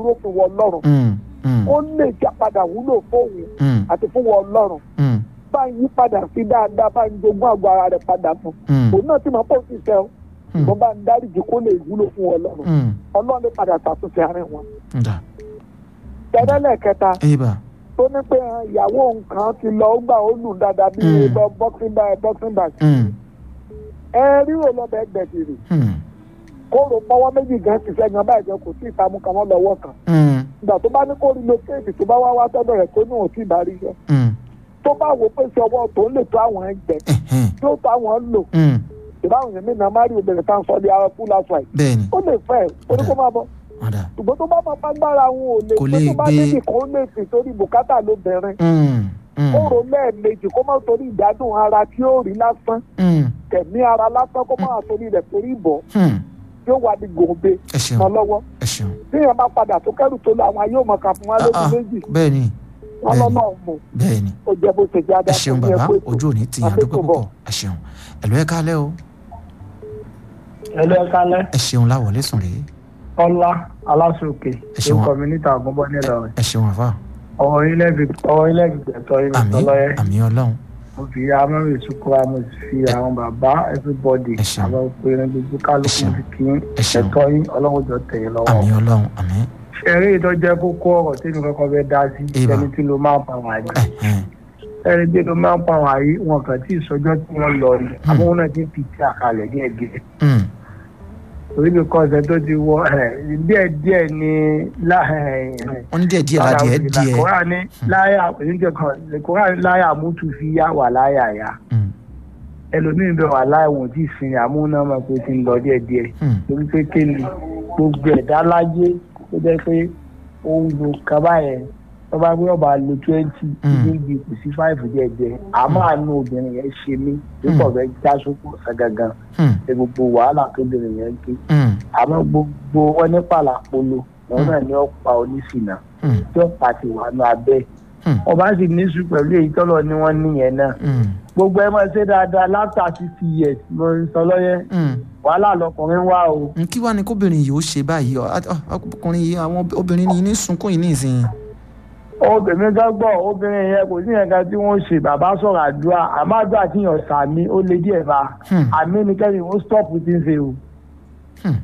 dúró fún wọn lọ́rùn mm, mm, ó lè já padà wúlò fóun mm, àti fún wọn lọ́rùn mm, bá ń yí padà sí dáadáa bá ń jogún àgọ́ ara rẹ̀ padà fún mm, òun náà ti máa pọ̀ sí ìfẹ́ o Mm. ṣùgbọ́n bá ń dáríjì kó lè wúlò fún wọn lọ́rùn mm. ọlọ́run lè padà ṣàtúnṣe àárín wọn. Ǹda. tẹ́lẹ̀ kẹta Eba. tó ní pé ìyàwó nǹkan ti lọ ó gbà ó lù dáadáa bí Mm. bọ́- boxing bag boxing bag Mm, ẹ ríro lọ́bẹ̀ gbẹ̀dìrì mm, kóró pọ́wọ́ méjì gan ti fẹ́ yan báyìí jẹ́ kò sí ìtamú kan mọ́ lọ́wọ́ kan mm, ìgbà tó bá ní kó relocate tó bá wá wá sọ́dọ̀ rẹ̀ tó ní òun tí ì bá rí iṣẹ́ mm, tó bá wò pé ṣe ọwọ́ tó ń lè tó àwọn ẹgbẹ́ ẹ̀hẹ́n, tí ó tó àwọn lò mm. ìbáwọn yẹn mìíràn má rí obìnrin tá à ń sọ di ara full housewife Bẹ́ẹ̀ni, ó lè fẹ́ ó ní kó máa bọ̀ ọ̀dà. ṣùgbọ́n tó bá máa bá gbára wọn ò lè Kò pé lè tó bá gbé- níbi kan ó lè sì torí bùkátà lóbìnrin Mm, mm, ó rò lẹ́ẹ̀mejì kó má torí ìgbádùn ara tí ó rí lásán mm, tẹ̀mí ara lásán kó má torí rẹ̀ torí ìbọ̀ mm. tí ó wà ní gòbe Ẹ ṣeun, mọ́ lọ́wọ́ ẹ ṣeun. tí èèyàn bá padà tó kẹ́rù tó lọ àwọn ayé ò mọ̀ ká fún wa Ah, lókun ah, méjì Bẹ́ẹ̀ni, wọn bẹ́ẹ̀ni. lọ́nà mọ̀ bẹ́ẹ̀ni. ó jẹ́ bó ṣe jẹ́ Ẹ adá ṣeun bàbá, ojú òní ti yàn dúpẹ́ púpọ̀. Ẹ ṣeun. Ẹ̀lú ẹ kálẹ́ o. ẹlẹ́kálẹ́ Ẹ ṣeun láwọlé sùn rèé. ọlá aláṣọkè Ẹ ṣeun. lórúkọ mi níta àgúnbọ nílọrin Ẹ ṣeun àfà. ọwọ́ ilé ìgbẹ̀tọ̀ Àmì ìrìnsọlọ́yẹ àmì ọlọ́run. mo fi amẹ́rin ìsúkúra mo sì fi àwọn bàbá everybody Ẹ ṣeun. àwọn òpinrin gbogbo kálukú Ẹ ṣeun. fi kí Ẹ ṣeun. ẹ̀tọ́ yín ọlọ́run jọ tẹ̀yìn lọ́wọ́. Àmì ọlọ́run àmì. ṣeré ìtọ́jẹ́ kókó ọ̀rọ̀ tí mi kọ́kọ́ fẹ́ dá sí Ìbà. ẹni tí ló máa ń pa wà yìí Ẹ̀hẹ́n. ẹni tí ló máa ń pa wà yìí wọn kàn tí ìsọjọ́ tí wọ́n lọ ni àmọ́ wọn náà ti fi tí àkàlẹ̀ díẹ̀ díẹ̀ Mm, torí bí kọ́sẹ̀ tó ti wọ díẹ̀ díẹ̀ ni láhẹ̀ Wọ́n ní díẹ̀ díẹ̀ la díẹ̀ díẹ̀. kóra ní láyà oníjẹ kan kóra ní láyà mútu fi yá wà láyà yá Mm, ẹlòmíín bẹ wà láyà wọn tí ì sin àmúná máa pé ti ń lọ díẹ̀ díẹ̀ mm, torí pé kéèlì gbogbo ẹ̀dá láyé tó jẹ́ pé ohun ló kaba yẹn tó bá gbé ọba lo twenty Mm. níbi kù sí five díẹ̀ díẹ̀ àmọ́ àánú obìnrin yẹn ṣe mí nípa ọ̀bẹ já sókò ṣàgàgàn mm, ṣe gbogbo wàhálà tó obìnrin yẹn ké mm, àmọ́ gbogbo wọn ní pàlàpolo wọn náà ní ọ̀pá oníṣìnà mm, tí ọ̀pá ti wà ní abẹ́ mm, ọba sì ní sùn pẹ̀lú èyí tọ́lọ̀ ni wọ́n níyẹn náà mm, gbogbo ẹ máa ṣe dáadáa láfta sixty years mo ń sọ lọ́yẹ́ mm. wàhálà lọkùnrin wà o n kí wàá ní kóbìnrin yìí ó ṣe báyìí ọ ọ- ọkùnrin yìí àwọn obìnrin yìí ní sunkún yìí nísìnyí. obìnrin kan gbọ́ obìnrin yẹn kò sí yẹn kan tí wọ́n ṣe bàbá sọ̀rọ̀ àdúrà àmọ́ àdúrà tí yàn sàmí ó lé díẹ̀ bá Hmm. àmì ni kẹ́rin ó stop ti ń ṣe o Hmm.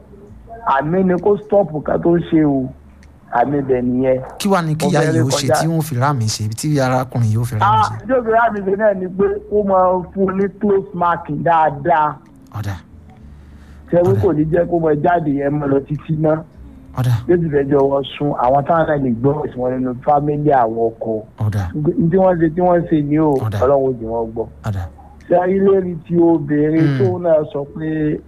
àmì ni kó stop ká tó ṣe o àmì bẹ̀ nìyẹn. kí wàá ní kíyà Obìnrin yìí ó ṣe kọjá. tí wọ́n fi ráàmì ṣe tí arákùnrin yìí ó fi ráàmì ah ṣe. ìjọba àmì bẹ̀ náà ni pé ó máa fún un ní close marking dáadáa ọ̀dà ṣẹ́wé kò ní jẹ́ kó máa jáde yẹn mọ́ lọ títí náà. ọ̀dà yóò ti fẹ́ jọ wọn sun àwọn táwọn náà lè gbọ́ ìsìn wọn nínú fámílì àwọn ọkọ ọ̀dà ní tí wọ́n ṣe tí wọ́n ṣe ní o Ọ̀dà. ọlọ́run ò jẹ́ wọn gbọ́. ọ̀dà ṣé ayélujára tí obìnrin Mm. tó náà sọ pé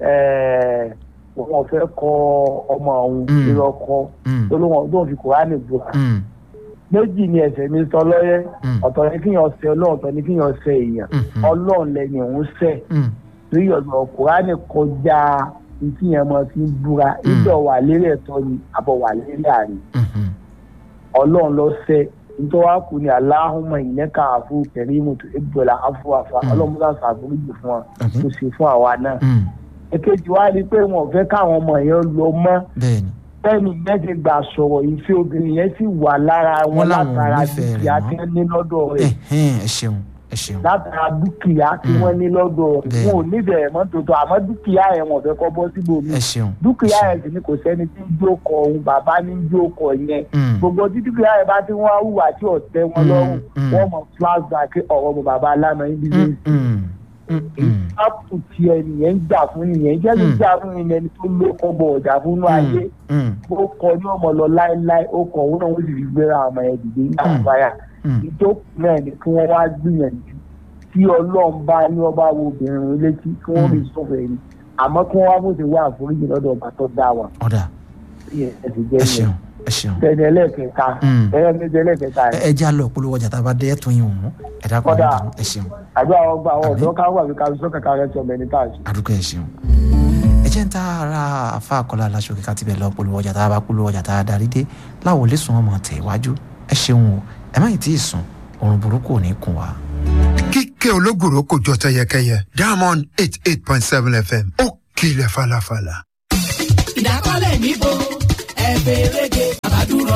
ẹ̀ẹ́, òun ò fẹ́ kọ ọmọ òun Mm. lórí ọkọ Mm, tó lóun tó fi kùránì búra mm, méjì ni ẹsẹ̀ mi sọ lọ́yẹ́ Mm. ọ̀tọ̀ ni kíyàn ṣe ọlọ́run ọ̀tọ̀ ni kíyàn ṣe èèyàn Mhm. ọlọ́run lẹ́ni òun ṣẹ̀ mm, torí ọ̀dọ̀ kùránì kọjá ìtì yẹn mọ́ fi ń búra Mm. ìjọ wà lérí ẹ̀tọ́ ni àbọ̀ wà lérí àárín mhm. ọlọ́run lọ sẹ́ nítorí wàá kú ni aláhùnmọ̀ ìyẹnká àfọ kẹrìmù tó ebola afọwàfà Mm. ọlọ́run bá ṣàforíjì fún wa Mhm. kò sí fún àwa náà. Mm, èkejì wá rí i pé wọn ò fẹ́ káwọn ọmọ yẹn lọ mọ́ bẹ́ẹ̀ni bẹ́ẹ̀ni yẹn ti gbà sọ̀rọ̀ ìfẹ́ obìnrin yẹn sì wà lára wọn Wọ́n láwọn ò látara nífẹ̀ẹ́ rẹ̀ dúkìá mọ́. tí wọ́n ní lọ́dọ̀ rẹ̀ ẹ̀hẹ́n, ẹ ṣeun ẹ ṣeun látara dúkìá tí Mm. wọ́n ní lọ́dọ̀ rẹ̀ Bẹ́ẹ̀ni. wọn ò nífẹ̀ẹ́ mọ́ tòótọ́ àmọ́ dúkìá yẹn wọn ò fẹ́ kọ́ bọ́ síbòmí ẹ ṣeun dúkìá ẹ yẹn sì ni kò sẹ́ni tí ń jókòó òun bàbá ní ń jókòó yẹn Mm. gbogbo tí dúkìá yẹn bá ti wọ́n hùwà tí ò tẹ́ wọn Mm, lọ́rùn mm. wọ́n mọ̀ flashback ọ̀rọ̀ bọ̀ bàbá alámọ̀ yín bíbí Mm, mm, mm, mm. ápù tí ẹnìyẹn ń gbà fún nìyẹn jẹ́ ló Mm. gbà fún nìyẹn ẹni tó ló kọ́ bọ̀ ọ̀jà fún ayé Mm, ó kọ ní ọmọ lọ láéláé ó kọ òun náà ó sì fi gbéra ọmọ yẹn dìde ní àbáyà mm, ìjókòó náà ni kí wọ́n wá gbìyànjú tí ọlọ́run bá ní ọba wo obìnrin létí kí wọ́n Mm. rí sọ̀rọ̀ ẹni àmọ́ kí wọ́n wá bó ti wá àforíjì lọ́dọ̀ ọba tó dá wọn ọ̀dà bí ẹ ti ẹ jẹ́ ṣeun yẹn ẹ ṣeun tẹ̀lé ẹlẹ́ẹ̀kẹta Mm. ẹ̀rẹ́ méjì ẹlẹ́ẹ̀kẹta ẹ ẹ já lọ polówó ọjà tá a bá dé ẹtún yín òun ẹ dákun Kódà. ẹ ṣeun àbí àwọn ọgbà àwọn Àbí? ọ̀dọ́ káwọn àbí káwọn sọ́kà káwọn ẹ̀tọ́ ọmọ ẹni tá a ṣe. àdúgbò ẹ ṣeun ẹ jẹ́ ń ta ara àfa àkọlà aláṣọ kíkà tibẹ̀ lọ polówó ọjà tá a bá polówó ọjà tá a darí dé láwo lè sùn ọmọ tẹ̀ wájú ẹ ṣeun o ẹ má yìí tí ì sùn oorun burúkú ò ní kùn wá. kíkẹ́ ológùrò kò jọ tẹyẹkẹyẹ diamond eight eight point seven fm ó kilẹ̀ falafala. ìdákọ́lẹ̀ níbo ẹ fèrègé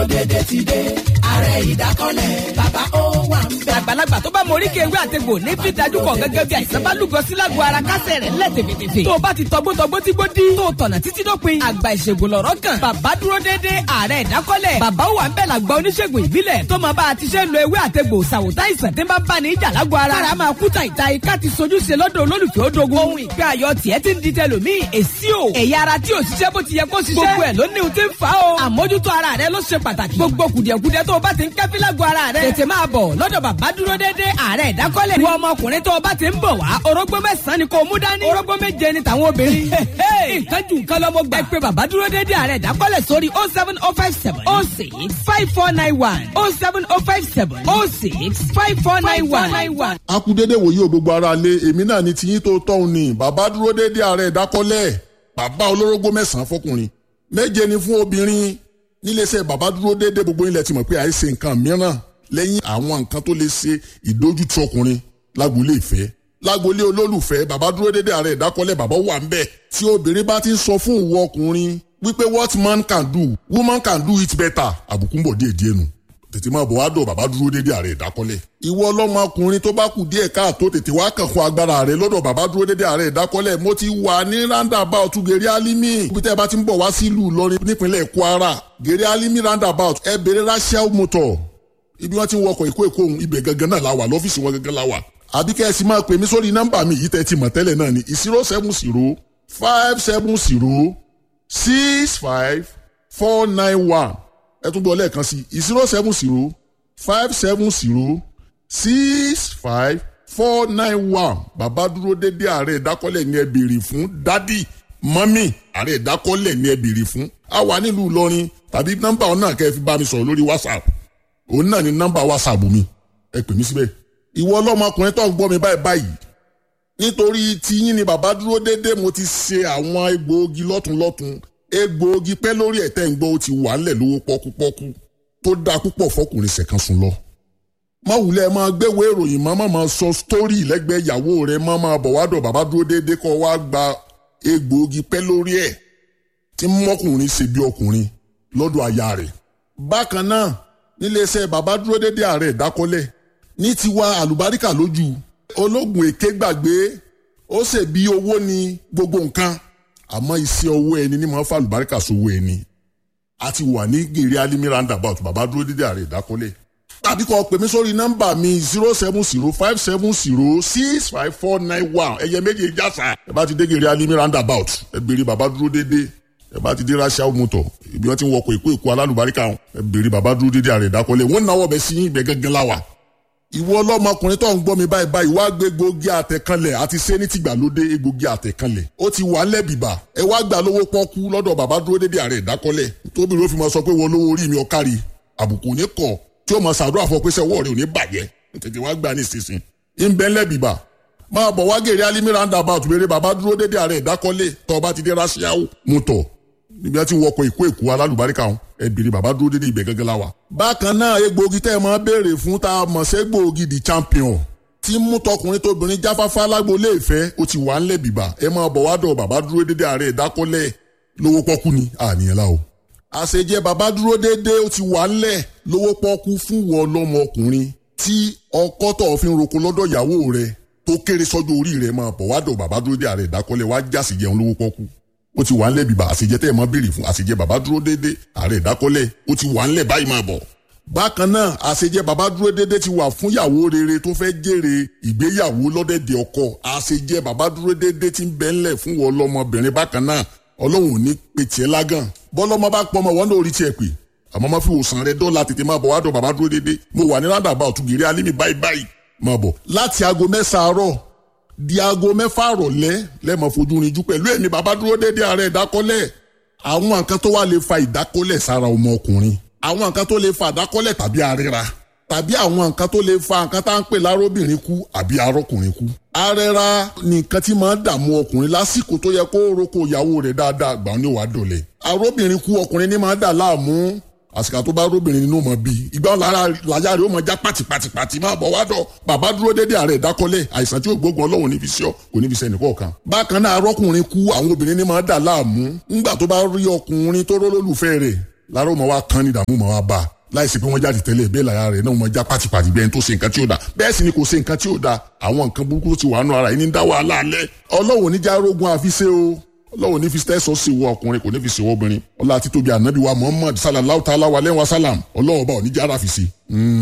dédé ti dé ààrẹ ìdákọ́lẹ̀ bàbá ó wà ń bẹ̀. àgbàlagbà tó bá morí kéwé àtẹ̀gbò ní fi dájú kọ gẹ́gẹ́ bí àìsàn bá lúgọ sí lágbo ara kásẹ̀ rẹ̀ lẹ̀ tèfètèfè. tó o bá ti tọgbótọgbó tí gbó dí. tó o tọ̀nà títí dópin. àgbà ìṣègùn lọ̀rọ̀ kan. bàbá dúró dédé ààrẹ ìdákọ́lẹ̀. bàbá ó wà ń bẹ̀ làgbà oníṣègùn ìbílẹ̀ tó máa bá a ti ṣe ń lo ewé àtẹ̀gbò ṣàwòtá ìsàn tí ń bá bá ní ìjà lágbo ara. kára máa kú tàìtàì ká ti sojú ṣe lọ́dọ̀ olólùfẹ́ ó dogun. ohun ìgbé ayọ̀ tiẹ̀ ti ń di tẹlòmíì èsì o. ẹ̀yà ara tí ò ṣiṣẹ́ bó ti yẹ kó ṣiṣẹ́. gbogbo ẹ̀ ló ní o ti ń fa o. àmójútó ara rẹ ló ṣe pàtàkì. gbogbo kùdìẹ̀kudiẹ tó o bá ti ń kẹ́fí lágbo ara rẹ. tètè máa bọ̀ lọ́dọ̀ bàbá dúró dédé ààrẹ ìdákọ́lẹ̀. wọ ọmọkùnrin tó o bá ti ń bọ̀ wá orógbó mẹ́sàn-án ni kò mú dání. orógbó méje ni tàwọn obìnrin. nǹkan jù nǹkan lọ́mọ gbà. ẹ pé bàbá dúró dédé ààrẹ ìdákọ́lẹ̀ sórí oh seven oh five seven oh six five four nine one oh seven oh five seven oh six five four nine one. a kú dédé wòye o gbogbo ara lé èmi náà ni tiyín tó tọ́hún ni bàbá dúró dédé ààrẹ ìdákọ́lẹ̀ bàbá olórógbó mẹ́sàn-án fọkùnrin méje ni fún obìnrin níléeṣẹ́ bàbá dúró dédé gbogbo ilẹ̀ ti mọ̀ pé àìsè nǹkan mìíràn lẹ́yìn àwọn nǹkan tó lè ṣe ìdójútì ọkùnrin lágboolé ìfẹ́ lágboolé olólùfẹ́ bàbá dúró dédé ààrẹ ìdákọ́lẹ̀ bàbá wà ń bẹ̀ tí obìnrin bá ti ń sọ fún ìwọ ọkùnrin wípé what man can do woman can do it better àbùkù ń bọ̀ díẹ̀ díẹ̀ nù tètè máa bọ̀ wá dọ̀ bàbá dúró dédé ààrẹ ìdákọ́lẹ̀. ìwọ ọlọ́mọkùnrin tó bá kù díẹ̀ káàtó tètè wá kàn fún agbára rẹ lọ́dọ̀ bàbá dúró dédé ààrẹ ìdákọ́lẹ̀ mo ti wà ní roundabout gèrè alimi ibi tẹ́ ẹ bá ti ń bọ̀ wá sílùú lọ́rin nípínlẹ̀ kwara gèrè alimi roundabout ẹ bèrè rachel motor ibi wọ́n ti ń wọkọ̀ èkó èkó ohun ibẹ̀ gangan náà la wà lọ́fíìsì wọn gangan la wà àbí kẹ́ ẹ sì máa pè mí sórí nọ́mbà mi yìí tẹ́ ti mọ̀ tẹ́lẹ̀ náà ni zero seven zero five seven zero six five four nine one ẹ tún gbọ́ lẹ́ẹ̀kan sí zero seven zero five seven zero six five four nine one bàbá dúró dédé ààrẹ ìdákọ́lẹ̀ ní ẹ béèrè fún dádì mọ́mì ààrẹ ìdákọ́lẹ̀ ní ẹ béèrè fún a wà nílùú ìlọrin tàbí nọ́mbà ọ̀nà kẹ́ ẹ fi bá mi sọ̀rọ̀ lórí whatsapp òun náà ni nọ́mbà whatsapp mi ẹ pè mí síbẹ̀ ìwọ ọlọ́mọkùnrin tó ń gbọ́ mi báyìí báyìí nítorí tiyín ni bàbá dúró dédé mo ti ṣe àwọn egbòogi lọ́tunlọ́tun egbòogi pẹ́ lórí ẹ̀tẹ́ ń gbọ́ ó ti wà ńlẹ̀ lówó pọ́kúpọ́kú tó dáa púpọ̀ fọkùnrin ṣẹ̀kan sùn lọ. má wulẹ̀ máa gbéwò ìròyìn má má máa sọ sítórì lẹ́gbẹ̀ẹ́ ìyàwó rẹ̀ má máa bọ̀ wádọ̀ bàbá dúró déédéé kọ́ wá gba egbòogi pẹ́ lórí ẹ̀ tí mọ́kùnrin ṣe bí ọkùnrin lọ́dọ̀ aya rẹ̀. bákan náà níléeṣẹ́ bàbá dúró déédéé ààrẹ ìdákọ́lẹ̀ ní tiwa àlùbáríkà lójú ológun èké gbàgbé ó ṣèbí owó ní gbogbo nǹkan àmọ́ iṣẹ́ owó ẹni ní máa ń fa àlùbáríkà sówó ẹni a ti wà ní gèrè alimi roundabout bàbá dúró dídé ààrẹ ìdákọ́lẹ̀ tàbí kọ́ pè mí sórí nọ́mbà mi zero seven zero five seven zero six five four nine one ẹ̀yẹ méje jásà ẹ bá ti dé gèrè alimi roundabout ẹ béèrè bàbá dúró dédé ẹ bá ti dé rachel motor ibi wọn ti ń wọkọ̀ èkó èkó alálùbáríkà ẹ béèrè bàbá dúró dédé ààrẹ ìdákọ́lẹ̀ wọn náwó bẹ sí ibẹ̀ gángan láwà ìwọ ọlọ́mọkùnrin tó ń gbọ́ mi báyìí báyìí wá gbé egbògi àtẹ̀kanlẹ̀ àti ṣé ní tìgbàlódé egbògi àtẹ̀kanlẹ̀ ó ti wà lẹ́bìbà ẹ wá gbà lówó pọ́kú lọ́dọ̀ bàbá dúró dédé ààrẹ ìdákọ́lẹ̀ tóbi ló fi máa sọ pé wọ́n lówó orí mi ọ̀kárí àbùkù ní kọ̀ tí ó máa ṣàdúrà fún pé sẹ́wọ́ rẹ̀ ò ní bàjẹ́ tètè wá gbà ní ìsinsìn ń bẹ́ lẹ́bìbà máa bọ̀ wá gèrè alimi roundabout béèrè bàbá dúró dédé ààrẹ ìdákọ́lẹ̀ tó bá ti dé rasiawo mutọ̀ níbi tí wọ́n kọ ìkó èkó alálùbáríkà wọn ẹbìrì bàbá dúró dédé ibẹ̀ gẹ́gẹ́ la wa. bákan náà egbòogi tẹ́ ẹ máa béèrè fún tá a mọ̀ sí egbòogi the champion tí mú tọkùnrin tóbìnrin jáfáfá lágboolé ìfẹ́ ó ti wà ńlẹ̀ bìbà ẹ máa bọ̀ wá dọ̀ bàbá dúró dédé ààrẹ ìdákọ́lẹ̀ lówó pọ́kú ni àníyàn la o. àṣejẹ bàbá dúró dédé ó ti wà ńlẹ̀ lówó pọ́kú fún wọn lọ́mọkùnrin tí ọkọ tó fi ń roko lọ́dọ̀ ìyàwó rẹ̀ tó kéré sọ́jọ́ orí rẹ̀ máa bọ̀ wá dọ̀ bàbá dúró dédé ààrẹ ìdákọ́lẹ̀ wá jásì jẹun lówó pọ́kú ó ti wà ńlẹ̀ bíbá àṣejẹ tẹ́ ẹ̀ máa béèrè fún àṣejẹ bàbá dúró déédé ààrẹ ìdákọ́lẹ̀ ó ti wà ńlẹ̀ báyìí máa bọ̀. bákan náà àṣejẹ bàbá dúró déédé ti wà fún ìyàwó rere tó fẹ́ jèrè ìgbéyàwó lọ́dẹ̀dẹ̀ ọkọ àṣejẹ bàbá dúró déédé ti ń bẹ ńlẹ̀ fún wọn lọ́mọbìnrin bákan náà ọlọ́run ò ní pe tiẹ̀ lágàn bọ́lọ́mọ bá pọ́ ọmọ wọn lórí tiẹ̀ pé àmọ́ má fi òsàn rẹ dọ́là tètè máa bọ̀ wá dọ̀ bàbá dúró déédé mo wà ní rádàbà òtúgìrì alímì báyìí báyìí máa bọ̀ láti aago mẹ́sàn-án àárọ̀ di aago mẹ́fà rọ̀lẹ́ lẹ́mọ̀ fojú rinjú pẹ̀lú ẹ̀mí bàbá dúró dédé ààrẹ ìdákọ́lẹ̀ àwọn nǹkan tó wà lè fa ìdákọ́lẹ̀ sára ọmọ ọkùnrin àwọn nǹkan tó lè fa ìdákọ́lẹ̀ tàbí àríra tàbí àwọn nǹkan tó lè fa nǹkan tá à ń pè lárobìnrin kú àbí arọ́kùnrin kú. arẹra ni nǹkan tí máa ń dààmú ọkùnrin lásìkò tó yẹ kó roko ìyàwó rẹ̀ dáadáa gbà ní wàá dọ̀lẹ̀. arọ́bìnrin kú ọkùnrin ní máa ń dà láàmú àsìkò tó bá róbìnrin nínú mọ bíi ìgbà lára làyà rẹ̀ ó mọ já pàtìpàtìpàtì máa bọ̀ wádọ̀ bàbá dúró dédé ààrẹ ìdákọ́lẹ̀ àìsàn tí ó gbógun ọlọ́run níbi sí ọ kò níbi sẹ́ni kọ̀ọ̀kan. bákan náà arọ́kùnrin kú àwọn obìnrin ní máa dà láàmú ńgbà tó bá rí ọkùnrin tó rólólùfẹ́ rẹ̀ lára ó mọ wá kán ní ìdààmú mọ wá bá a láìsí pé wọ́n jáde tẹ́lẹ̀ bẹ́ẹ̀ lára rẹ̀ náà wọ́n já pátipàti bẹ́ẹ̀ tó ṣe nǹkan tí ó da bẹ́ẹ̀ sì ni kò ṣe nǹkan tí ó da àwọn nǹkan burúkú tó ti wà nù ara yìí ní dá wàhálà alẹ́ ọlọ́wọ́ ní járógun àfiṣe o ọlọ́wọ́ ní fi tẹ́sọ̀ sí wọ ọkùnrin kò ní fi ṣèwọ́ obìnrin ọlá àti tóbi ànábì wa muhammad sallallahu ta'ala wa lẹ́wọ̀n salam ọlọ́wọ́ bá òní jára fi ṣe.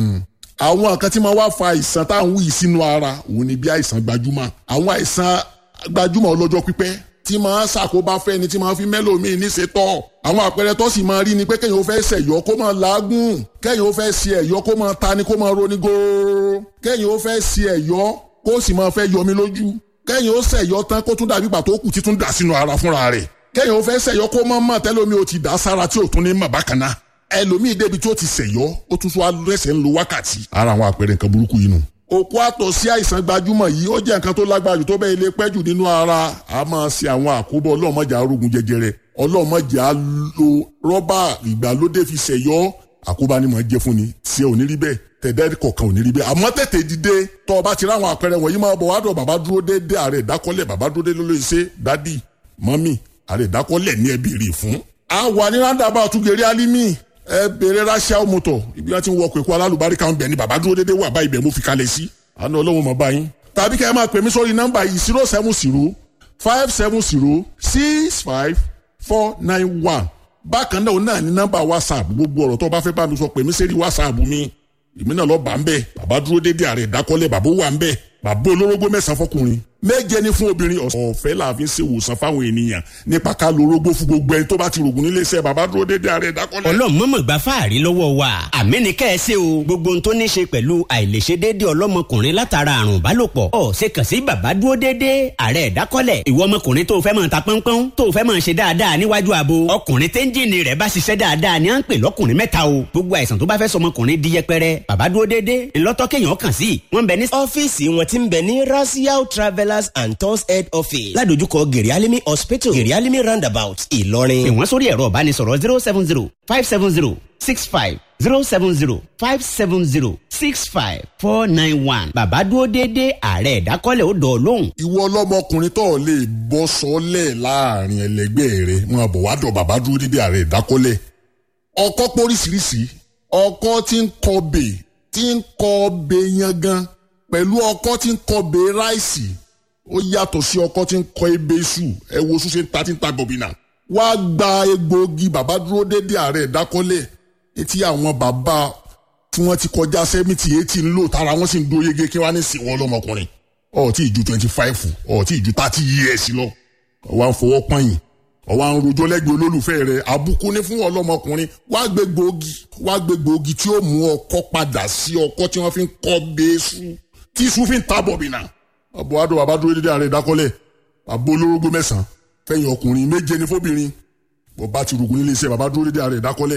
àwọn nǹkan tí máa wá fa àìsàn tá à ń wí sínú ara òun ni bí àìsàn gbajúmọ̀ àwọn àìsàn gbajúmọ̀ ọlọ́jọ́ pípẹ́ tí máa ṣàkóbá fẹ́ni tí máa fi mẹ́lòmíì níṣe tọ́ àwọn àpẹẹrẹ tó sì máa rí ni pé kéèyàn ó fẹ́ ṣẹ̀yọ́ kó máa làágùn kéèyàn ó fẹ́ ṣe ẹ̀yọ́ kó máa tani kó máa roni góóró kéèyàn ó fẹ́ ṣe ẹ̀yọ́ kó sì máa fẹ́ yọmi lójú kéèyàn ó ṣẹ̀yọ́ tán kó tún dàbí pàtó kù títún dà sínú ara fúnra rẹ̀ kéèyàn ó fẹ́ ṣẹ̀yọ́ kó máa mọ̀ tẹ́lómi ó ti dà sára tí ò tún ní mọ̀ bákan náà ẹlòmíì débi tí ó ti ṣẹ̀yọ́ ó tún tún rẹ̀ṣẹ̀ ń lo wákàtí ara àwọn àpẹẹrẹ nǹkan burúkú yìí nù òkú àtọ̀ sí àìsàn gbajúmọ̀ yìí ó jẹ́ nǹkan tó lágbára jù tó bẹ́ẹ̀ lè pẹ́ jù nínú ara a máa ṣe àwọn àkóbọ̀ ọlọ́mọjà arógun jẹjẹrẹ ọlọ́mọjà lo rọ́bà ìgbàlódé fi ṣẹ̀yọ́ àkóbá ni mò ń jẹ́ fún ni tí ò ní rí bẹ́ẹ̀ tẹ̀dẹ́ kọ̀ọ̀kan ò ní rí bẹ́ẹ̀ àmọ́ tètè dìde tọ́ ọ bá ti ráwọn àpẹẹrẹ wọ̀nyí máa bọ̀ wádọ̀ bàbá dúró déédéé ààrẹ ìdákọ́lẹ̀ bàbá dúró déédéé ló ṣe dádì mọ́mì ààrẹ ìdákọ́lẹ̀ ní ẹbí rè fún. a wà ní rándàbà àtúgẹ̀rẹ́ alimi ẹ bèrè ráṣíà mọ́tò ibi wọn ti ń wọkọ̀ èkó alálùbáríkà ń bẹ̀ ni bàbá dúró déédéé wà báyìí bẹ̀ mo fi kalẹ̀ sí àná ọlọ́run mọ̀ báyìí. tàbí kẹ́ ẹ máa pè mí sórí nọ́mbà yìí zero seven zero five seven zero six five four nine one. bákan náà náà ní nọ́mbà whatsapp gbogbo ọ̀rọ̀ tó bá fẹ́ bá mi sọ pè mí sẹ́rí whatsapp mi. èmi náà lọ bá ń bẹ̀ bàbá dúró déédéé ààrẹ ìdákọ́lẹ̀ bàbá wà ń bẹ̀ bàbá olórógbó mẹ́sàn-án fọkùnrin méje ni fún obìnrin ọ̀fẹ́ làáfin ṣe wòsàn fáwọn ènìyàn nípa ká lo orógbó fún gbogbo ẹni tó bá ti rògùn nílé iṣẹ́ bàbá dúró déédéé ààrẹ ìdákọ́lẹ̀. ọlọ́mọ̀mọ̀ gba fáàrí lọ́wọ́ wa àmì ní kẹ́ ẹ ṣe o gbogbo ohun tó ní ṣe pẹ̀lú àìlèṣe déédéé ọlọ́mọkùnrin látara àrùn ìbálòpọ̀ ọ̀ ṣe kàn sí bàbá dúró déédéé ààrẹ ìdákọ́lẹ̀ ìwọ ọmọkùnrin tó fẹ́ máa ta pọ́npọ́n tó fẹ́ máa ṣe dáadáa níwájú abo ọkùnrin téńjìnì rẹ̀ bá ṣiṣẹ́ dáadáa ni à ń pè lọ́kùnrin mẹ́ta o gbogbo àìsàn tó bá fẹ́ sọmọkùnrin di yẹpẹrẹ bàbá dúró déédéé ńlọ́tọ́ kéèyàn kàn sí wọ́n bẹ ní. ọ́fíìsì wọn ti ń bẹ ní rasiao travellers and tours head office ládojúkọ gerialimi hospital gerialimi roundabout ìlọrin. pè wọ́n sórí ẹ̀rọ ìbánisọ̀rọ̀ zero seven zero five seven zero six five zero seven zero five seven zero six five four nine one. bàbá dúró déédéé ààrẹ ìdákọ́lẹ̀ ó dọ̀ lóhùn. ìwọ ọlọ́mọkùnrin tó lè bọ́ sọ́lẹ̀ láàrin ẹlẹgbẹ́ rẹ máa bọ̀ wá dọ̀ bàbá dúró déédéé ààrẹ ìdákọ́lẹ̀ ọkọ́ póríṣiríṣi ọkọ́ tí ń kọbè tí ń kọbè yangan pẹ̀lú ọkọ́ tí ń kọbè ráìsì ó yàtọ̀ sí ọkọ́ tí ń kọ ebe iṣu ẹ wo ṣúṣe ń ta tí ń ta bọ̀bìnà wá gba egbòogi bàbá dúró déédéé ààrẹ ìdákọ́lẹ̀ etí àwọn bàbá tí wọ́n ti kọjá sẹ́mìtì etí ń lò tára wọ́n sì ń dúró yege kí wọ́n á ní sìn wọ́n lọ́mọkùnrin ọ̀ọ́tí ìju twenty five ọ̀ọ́tí ìju thirty years lọ ọ̀wá ń fọwọ́ pọ́yìn ọ̀wá ń rojọ́ lẹ́gbẹ̀ẹ́ olólùfẹ́ rẹ̀ àbùkù ní fún ọlọ́mọkùnrin wá gbé gbòógì wá gbé gbòógì tí ó mú ọkọ́ padà sí ọkọ́ tí wọ́n fi ń kọ́ bẹ́ẹ́sù tí iṣu fi ń ta bọ̀bìnà ọ̀bọ̀ adó bàbá dúró dédé ààrẹ ìdákọ́lẹ̀ bàbá olórógbó mẹ́sàn-án fẹ̀yìn ọkùnrin méje ní fóbìnrin bàbá ti rògùn nílé iṣẹ́ bàbá dúró dédé ààrẹ ìdákọ́lẹ̀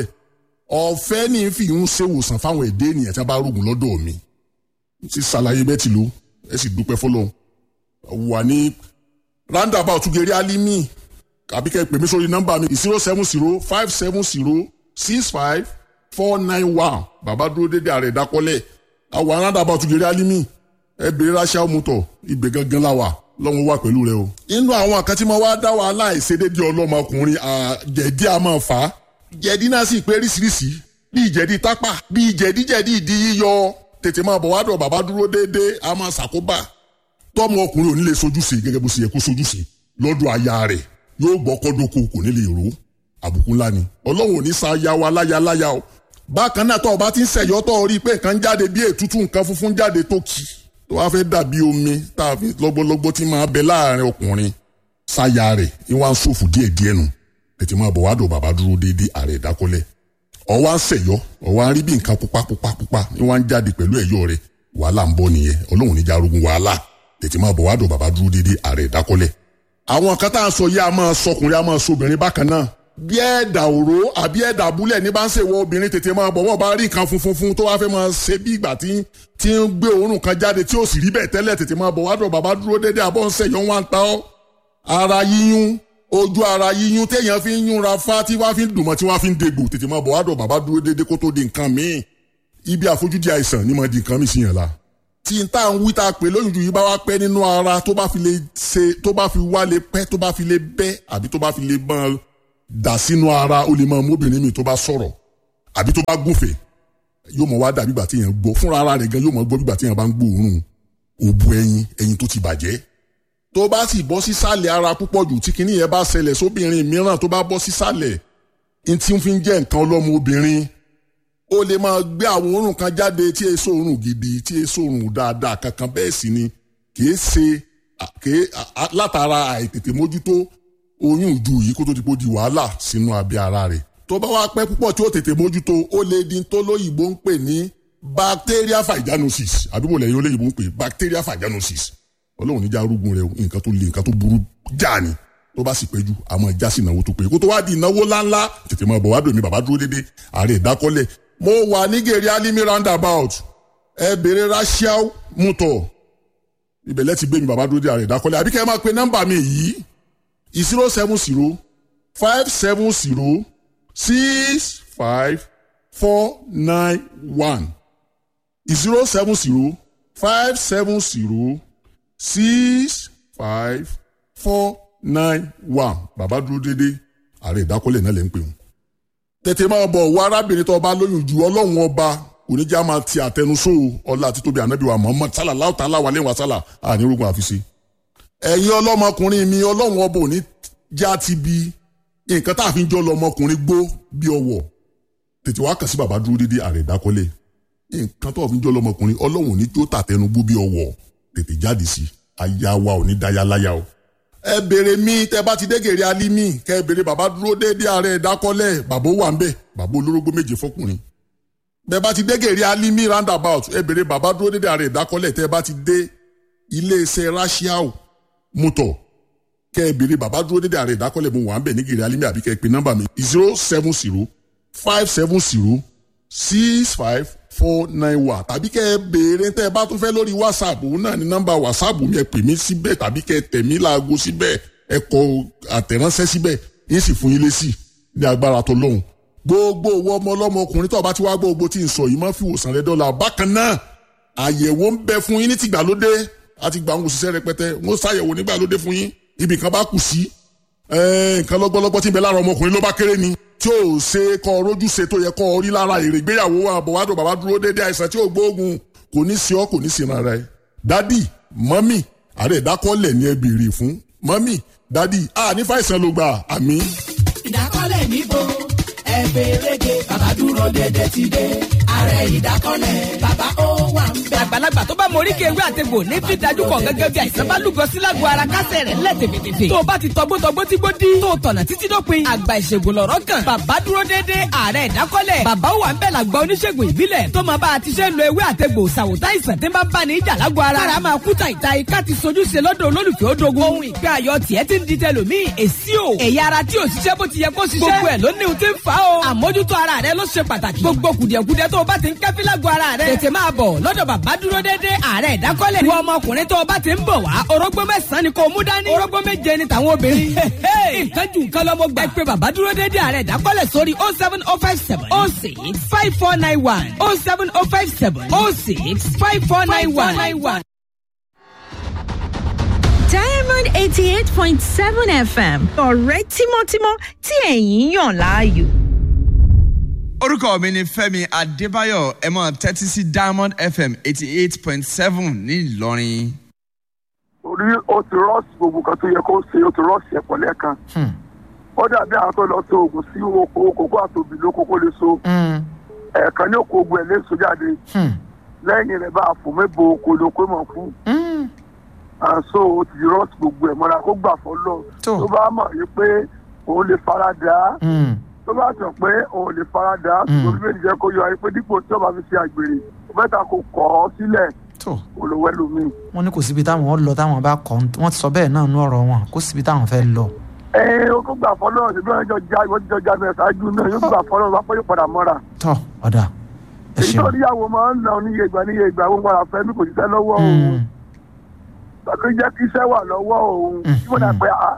ọ̀fẹ́ ní fi ń ṣe wòsàn fáwọn èdè ènìyàn tí a bá rògùn lọ́dọ̀ mi ti ṣàlàyé bẹ́ẹ̀ ti lò ẹ sì dúpẹ́ fọlọ́ wà ní roundabout geri alimi àbí kẹ́ pè mí sórí nọ́mbà mi zero seven zero five seven zero six five four nine one bàbá dúró dédé ààrẹ ìdákọ́lẹ̀ àwọn roundabout geri alimi ẹ bèrè ráṣà mọ́tò ibẹ̀ gangan la wà lọ́wọ́ wà pẹ̀lú rẹ o. inú àwọn kan tí mo wá dá wàhálà ìṣedédé ọlọ́mọkùnrin jẹ̀dí a máa fà á jẹ̀dí náà sì pé ríṣiríṣi bíi jẹ̀dí tápà bíi jẹ̀díjẹ̀dí ìdí yíyọ tètè máa bọ̀ wádọ̀ bàbá dúró déédéé a máa ṣàkóbá tọ́mọ ọkùnrin ò ní lè sojúṣe gẹ́gẹ́ bó ṣe yẹ kó sojúṣe lọ́dọ̀ aya rẹ̀ yóò gbọ́ kọ́dọ̀kọ kò ní lè ró àbùkù ńlá ni ọlọ́run ò ní sa aya wa láya láya o bákan náà tọ́ ọ bá ti ń ṣẹ̀yọ́ tọ́ ọ rí i pé nǹkan jáde bí ètútù nǹkan funfun jáde tó kì í tó wá fẹ́ dàbí omi tá a fi lọ́gbọ́lọ́gbọ́ tí máa bẹ láàrin ọkùnrin sáyà rẹ̀ ìwà ń ṣòfò díẹ̀ díẹ̀ nù tètè máa bọ̀ wá dọ̀ bàbá dúró déédéé ààrẹ ìdákọ́lẹ̀ ọwọ́ ń ṣẹ̀yọ́ ọwọ́ ń rí bí nǹkan pupa pupa pupa ìwà ń jáde pẹ̀lú ẹ̀yọ́ rẹ̀ wàhálà ń bọ̀ nìyẹn ọlọ́run níjà arógun wàhálà tètè máa bọ̀ wá dọ̀ bàbá dúró déédéé ààrẹ ìdákọ́lẹ̀ àwọn kan tá à ń sọ yìí a máa sọkùnrin a máa sọbìnrin bákan náà bí ẹ̀dà òró àbí ẹ̀dà abúlẹ̀ ní bá ń ṣèwọ obìnrin tètè máa bọ̀ wọ́n bá rí nǹkan funfun fun tó wá fẹ́ máa ṣe bí ìgbà tí tí ń gbé òórùn kan jáde tí ó sì rí bẹ́ẹ̀ tẹ́lẹ̀ tètè máa bọ̀ wá dọ̀ bàbá dúró dédé àbọ̀ ń ṣẹ̀yọ́ wá ń ta ọ́ ara yíyún ojú ara yíyún téèyàn fi ń yúnra fá tí wá fi ń dùnmọ́ tí wá fi ń degbò tètè máa bọ̀ wá dọ̀ bàbá dúró dédé kó tó di nǹkan míì ibi àfojúdi àìsàn ni máa di nǹkan míì sí yàn la tí n tá à ń wí tá a pè lóyún yìí bá wá pẹ́ nínú ara tó bá fi lè ṣe tó bá fi wá lè pẹ́ tó bá fi lè bẹ́ àbí tó bá fi lè bọ́n dà sínú ara ó lè máa mú obìnrin mi tó bá sọ̀rọ̀ àbí tó bá gúnfẹ̀ yóò mọ̀ wá dàbí ìgbà tí èèyàn gbọ́ fúnra ara rẹ̀ gan yóò mọ̀ gbọ́ bí ìgbà tí èèyàn bá ń gbóòórùn òbu ẹyin ẹyin tó ti bàjẹ́ tó bá sì bọ́ sísàlẹ̀ ara púpọ̀ jù tí kinní yẹn bá ṣẹlẹ̀ sóbìnrin mìíràn tó bá bọ́ sísàlẹ̀ ní tí ń fi ń jẹ́ nǹkan ọlọ́mọ obìnrin ó lè máa gbé àwọn òórùn kan jáde tí èso òórùn gidi tí èso òórùn dáadáa kankan bẹ́ẹ̀ sì ni kìí ṣe kìí látara àìtètè mójútó oyún ìju yìí kó tó ti pọ̀ di wàhálà sínú abẹ́ ara rẹ̀ tó bá wá pẹ́ púpọ̀ tí ó tètè mójútó ó lè di tó lóyìnbó ń pè ní bacteria vaginosis àdúgbò lẹ́yìn olóyìnbó ń pè bacteria vaginosis ọlọ́run níjà arúgbó rẹ nǹkan tó le nǹkan tó burú já ni tó bá sì péjú àmọ́ ìjà sí ìnáwó tó pé kó tó wá di ìnáwó ńláńlá tètè máa bọ̀ wá dòmí bàbá dúró dédé ààrẹ ìdákọ́lẹ̀ mo wà ní gèrè alimi roundabout ẹ bèrè rachel motor ibẹ̀ lẹ́tì gbé mi bàbá dúró dé ààrẹ ìdákọ́lẹ̀ àbíkẹ́ ẹ máa pe nọ́mbà mi yìí zero seven zero five seven zero six five four nine one zero seven zero five seven zero six five four nine one bàbá dúró dédé ààrẹ ìdákọ́lẹ̀ náà lè ń pè wọ́n. tètè máa bọ̀ wọ arábìnrin tó bá lóyún ju ọlọ́run ọba oníjà máa ti àtẹnusó ọlá títóbi ànábì wa Muhammad sallallahu ta'ala wa lẹ́wọ̀n sálà ànírógun àfiṣe. ẹ̀yin ọlọ́mọkùnrin mi ọlọ́run ọba òní já ti bi nǹkan tá a fi ń jọ́ lọ́mọkùnrin gbó bí ọwọ́ tètè wá kàn sí bàbá dúró dédé ààrẹ ìdákọ́lẹ̀ nǹkan tó a fi ń jọ́ lọ́mọkùnrin ọlọ́run òní tó tàtẹnugbó bí ọwọ́ tètè jáde sí aya wa ò ní daya láya o. ẹ béèrè mi tẹ bá ti dégèrè alimi kẹ ẹ béèrè bàbá dúró déédéé ààrẹ ìdákọ́lẹ̀ bàbá wà ń bẹ̀ bàbá olórógbó méje fọkùnrin. bẹ bá ti dégèrè alimi roundabout ẹ béèrè bàbá dúró déédéé ààrẹ ìdákọ́lẹ̀ tẹ bá ti dé iléeṣẹ́ rashiao motor kẹ ẹ béèrè bàbá dúró déédéé ààrẹ ìdákọ́lẹ̀ mo wà ń bẹ̀ ní gèrè alimi àbí kẹ ẹ pe nọ́mbà mi zero seven zero five seven zero six five four nine one tàbí kẹ́ ẹ béèrè tẹ́ ẹ bá tún fẹ́ lórí whatsapp òun náà ní nọ́mbà whatsapp mi ẹ pè mí síbẹ̀ tàbí kẹ́ ẹ tẹ̀ mí láago síbẹ̀ ẹ kọ àtẹ̀ránṣẹ́ síbẹ̀ yín sì fún yín lésì ní agbára tó lóhùn. gbogbo owó ọmọ ọlọ́mọ ọkùnrin tó bá ti wá gbogbo tí ń sọ yìí má fi wòsàn rẹ dọ́là bákan náà àyẹ̀wò ń bẹ fún yín ní tìgbàlódé àti gbà ń òṣìṣẹ́ rẹpẹtẹ wọ́n ṣàyẹ̀wò nígbàlódé fún yín ibì kan bá kù sí nǹkan lọ́gbọ́lọ́gbọ́ tí ń bẹ lára ọmọkùnrin ló bá kéré ni tí ò ṣe kọ rójú ṣe tó yẹ kọ rí lára èrè ìgbéyàwó wa bọ̀ wádùn bàbá dúró déédéé àìsàn tí ò gbóògùn kò ní sí ọ kò ní sí ara ẹ. dádì mọ́mì ààrẹ ìdákọ́lẹ̀ ni ẹ béèrè fún mọ́mì dádì a ní fàìsàn ló gbà àmì. ìdákọ́lẹ̀ níbo ẹ béèrège bàbá dúró dédé ti dé ààrẹ ìdákọ́lẹ̀ bàbá ó wà ń bẹ̀. àgbàlagbà tó bá morí kéwé àtẹ̀gbò ní fi dájú kọ̀ gẹ́gẹ́ bí àìsàn bá lúgọ sí lágọ̀ọ́ ara kásẹ̀ rẹ̀ lẹ̀ tèfètèfè. tó o bá ti tọgbótọgbó tí gbó dí. tó o tọ̀nà títí dópin. àgbà ìṣègùn lọ̀rọ̀ kan. bàbá dúró déédéé ààrẹ ìdákọ́lẹ̀. bàbá wà ń bẹ̀ làgbà oníṣègùn ìbílẹ̀. tó máa bá a ti ṣe ń lo ewé àtẹ̀gbò ṣàwòtá ìsàn tí ń bá bá ní ìjà lágọ̀ọ́ ara. kára máa kú tàìta ika ti sojú ṣe lọ́dọ̀ olólùfẹ́ odogun. ohun ìgbé ayọ̀ tiẹ̀ ti ń di tẹlòmíì èsì o. ẹ̀yà ara tí ò ṣiṣẹ́ bó ti yẹ kó ṣiṣẹ́. gbogbo ẹ̀ ló ní ohun tí ń fa o. àmójútó ara rẹ ló ṣe pàtàkì. gbogbo kùdìẹ̀kudiẹ tó o bá ti ń kẹ́fí lágọ̀ọ́ ara rẹ. tètè máa bọ̀ lọ́dọ̀ bàbá dúró déédéé ààrẹ ìdákọ́lẹ̀. ìwọ ọmọkùnrin tó o bá ti ń bọ̀ wá orógbó mẹ́sàn-án ni kò mú dání. orógbó méje ni tàwọn obìnrin. nǹkan jù nǹkan lọ́mọ gbà. ẹ pé bàbá dúró déédéé ààrẹ ìdákọ́lẹ̀ sórí oh seven oh five seven oh six five four nine one oh seven oh five seven oh six five four nine one. diamond eighty eight point seven fm ọ̀rẹ́ tímọ́tímọ́ tí ẹ̀yin yàn láàyò. orúkọ mi ni fẹmi adébáyọ ẹ máa tẹ́tí sí diamond fm eighty eight point seven ní ìlọrin. orí o ti rọ́ọ̀sì gbogbo kan tó yẹ kó ṣe o ti rọ́ọ̀sì ẹ̀pọ̀ lẹ́ẹ̀kan ó dàbí àwọn tó lọ so oògùn sí oko kókó àtòbí ló kókó lè so ẹ̀ẹ̀kan ní òkú ogun ẹ̀ lè so jáde lẹ́yìn rẹ̀ bá a fò mẹ́bo oko ló pé mọ̀ fún àṣọ o ti rọ́ọ̀sì gbogbo ẹ̀ mọ́ra kó gbà fọ́lọ́ tó bá mọ̀ yí pé òun lè fara dà á tó bá sọ pé òun lè fara dà á torí bẹ́ẹ̀ jẹ́ kó yọ ayé pé dípò tí ọba fi ṣe àgbèrè mẹ́ta kò kọ́ ọ sílẹ̀ olówó ẹlòmíì. wọ́n ní kò síbi táwọn lọ táwọn bá kọ́ wọ́n ti sọ bẹ́ẹ̀ náà nú ọ̀rọ̀ wọn kò síbi táwọn fẹ́ lọ. ẹ o kò gbà fọlọ́ ṣùgbọ́n wọn jọ já ìwọ́n jọ já bẹ́ẹ̀ ṣáájú náà yóò gbà fọlọ́ wọn pé yóò padà mọ́ra. tọ́ ọ̀dà ẹ èyí ṣeun. tó níyàwó máa ń nà níye ìgbà níye ìgbà wọn padà fẹ́ mi kò ṣiṣẹ́ lọ́wọ́ òun tàbí jẹ́ kí iṣẹ́ wà lọ́wọ́ òun tí wọ́n dà pé a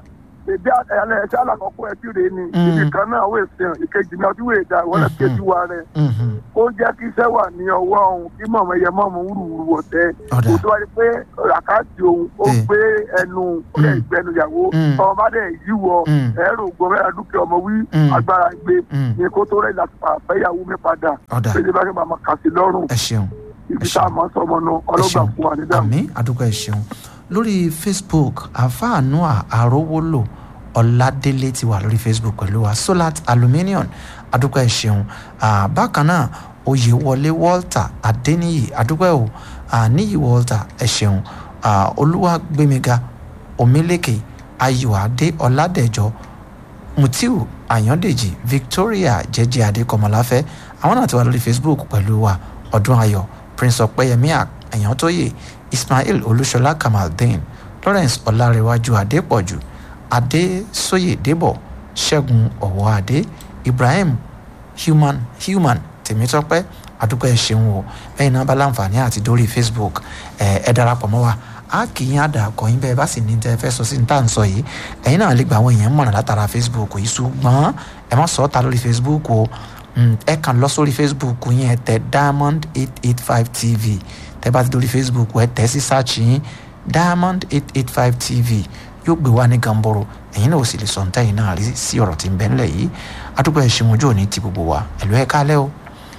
bèbí ẹlẹ́ ẹ̀ṣẹ́ alákọ̀ọ́kọ́ ẹ̀ tí rèé ni Mm. ibi kan náà wèé sìn ìkejì náà tí wèé da ìwọ́n náà kejì wa rẹ̀ Mhm. ó jẹ́ kí iṣẹ́ wà ní ọwọ́ òun kí mọ̀mọ́ ẹyẹ mọ̀mọ́ wúruwúru ọ̀tẹ́ Ọ̀dà. kò tó wáyé pé àkáǹtì òun ó Eh. gbé ẹnu ó lè gbẹnu ìyàwó Mm. ọmọ bá dẹ̀ yíwọ Mm. ẹ̀rọ ògbọ́n mẹ́ta dúkìá ọmọ wí Mm. agbára gbé Mm. ní kó tó rẹ̀ láti fẹ́ ìyàwó mi padà Ọ̀dà. pé ní bá ṣe máa kà sí lọ́rùn ẹ ṣeun ibi tá a máa sọmọ náà ẹ ọlọ́gbà ṣeun fún wa nígbà àmì àdúgbò ẹ ṣeun lórí facebook àfáànú àrówólò ọládélé ti wà lórí facebook pẹ̀lú wa solat aluminium àdúgbò ẹ ṣeun Ah, bákan náà oyèwọlé walter adéníyì àdúgbò ẹ o Ah, níyì walter ẹ ṣeun Ah, olúwàgbémiga omílékè ayọ̀adé ọládẹjọ mutiu ayọ̀dèjì victoria jẹ́jẹ́ adékọmọláfẹ́ àwọn náà ti wà lórí facebook pẹ̀lú wa ọdún ayọ̀ prince ọ̀pẹ́yẹmí àyàntóyè ismail olúṣọlá kamaldeen lawrence ọlárẹ̀wájú adépọ̀jù adésóyè débọ̀ ṣẹ́gun ọ̀wọ́adé ibrahim human human tèmítọ́pẹ́ àdúgbò ẹ̀ ṣeun o bẹ́ẹ̀ náà bá láǹfààní àti dórí facebook ẹ̀ ẹ̀ darapọ̀ mọ́ wa a kì í àdà kọyìn bẹ́ẹ̀ bá sì ní tẹ́ ẹ fẹ́ sọ sí ní tá à ń sọ yìí ẹ̀yin náà lè gba àwọn èèyàn mọ̀ràn látara facebook yìí ṣùgbọ́n ẹ má sọ ọ́ ta lórí facebook o Mm, ẹ kàn lọ sórí facebook yín ẹ tẹ diamond eight eight five tv tẹ bá ti dórí facebook ẹ tẹ sí search yín diamond eight eight five tv yóò gbé wá ní gamboro ẹ̀yin náà ò sì lè sọ ntẹ́yìn náà rí sí ọ̀rọ̀ tí ń bẹ́ ńlẹ̀ yìí adúgbò ẹ̀ ṣeun ojú òní ti gbogbo wa ẹ̀lú ẹ̀ kálẹ̀ o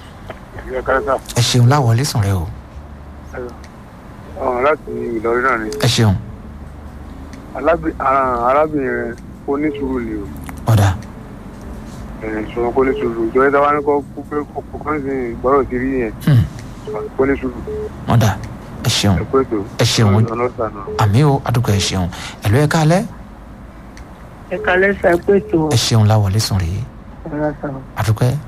ẹ ṣeun láwọlé sùn rẹ o láti ìlọrin náà ni ẹ ṣeun Alábì- ah, arábìnrin onísùúrù ni o ọ̀dà ṣùgbọ́n kó ní sùúrù ìjọba ìta wa ní kó kó pé kó kó kó ní sin ìgbọ́rọ̀ ti rí yẹn kó ní sùúrù ọ̀dà ẹ ṣeun ẹ kó ètò ẹ ṣeun ọ̀nà ọ̀sán náà. àmì o adúgbò ẹ ṣeun ẹ̀lú ẹ̀ kálẹ̀ ẹ kalẹ́ sá pé tó ẹ ṣeun láwọlé sùn rè ọ̀rọ̀ sọ̀rọ̀. adúgbò ẹ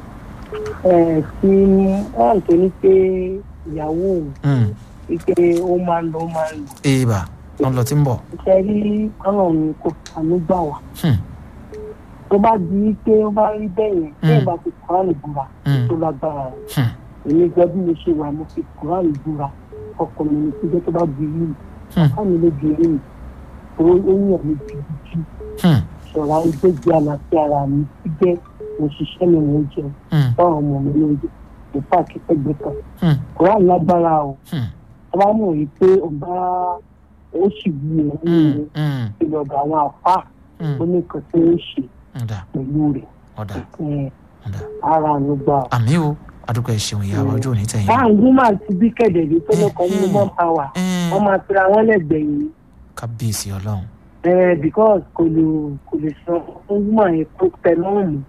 ẹ fi hàn tó ní pé ìyàwó òun wípé ó máa ń lọ ó máa ń lọ. èèbà wọn lọ tí ń bọ̀ iṣẹ́ rí ọlọ́run kò fàánú gbà wá. Hmm. tó bá di pé ó bá rí bẹ́ẹ̀ yẹn Hmm. bẹ́ẹ̀ bá fi kúránì búra Hmm. tó lágbára rẹ̀. Hmm. èmi gbọ́ bí mo ṣe wà mo fi kúránì búra ọkọ mi ní kíjọ́ tó bá di rí mi. Hmm. ọkọ mi ló di rí mi tó ó yàn mí gidigidi. Hmm. ṣọ̀rọ̀ ìgbéjì àlàáfíà ara mi ti jẹ́ mo ṣiṣẹ́ mi mo jẹun Hmm. báwọn ọmọ mi ló ń jẹ ìfà kíkẹ́gbẹ́ kan Hmm. kúránì lágbára o Hmm. ọba mọ̀ yìí pé ọba ó sì wú ẹ̀ nínú Hmm. ìlọ̀dọ̀ àwọn àfáà Hmm. ó ní nǹkan tí ó ṣe ọ̀dà pẹ̀lú rẹ̀ ọ̀dà ẹ̀, ara àánú gbà ọ́. àmì o adúgbò ẹ ṣeun ìyá wa ojú òní tẹ̀yìn báńgí máa ti bí kẹ̀dẹ̀dẹ̀ tó lọ́kọ̀ ní mọ́ pàwà wọ́n máa tira wọn lẹ́gbẹ̀ẹ́ kábíyèsí ọlọ́run yìí because kò lè kò lè sọ fún woman yẹn kó tẹ lọ́rùn mú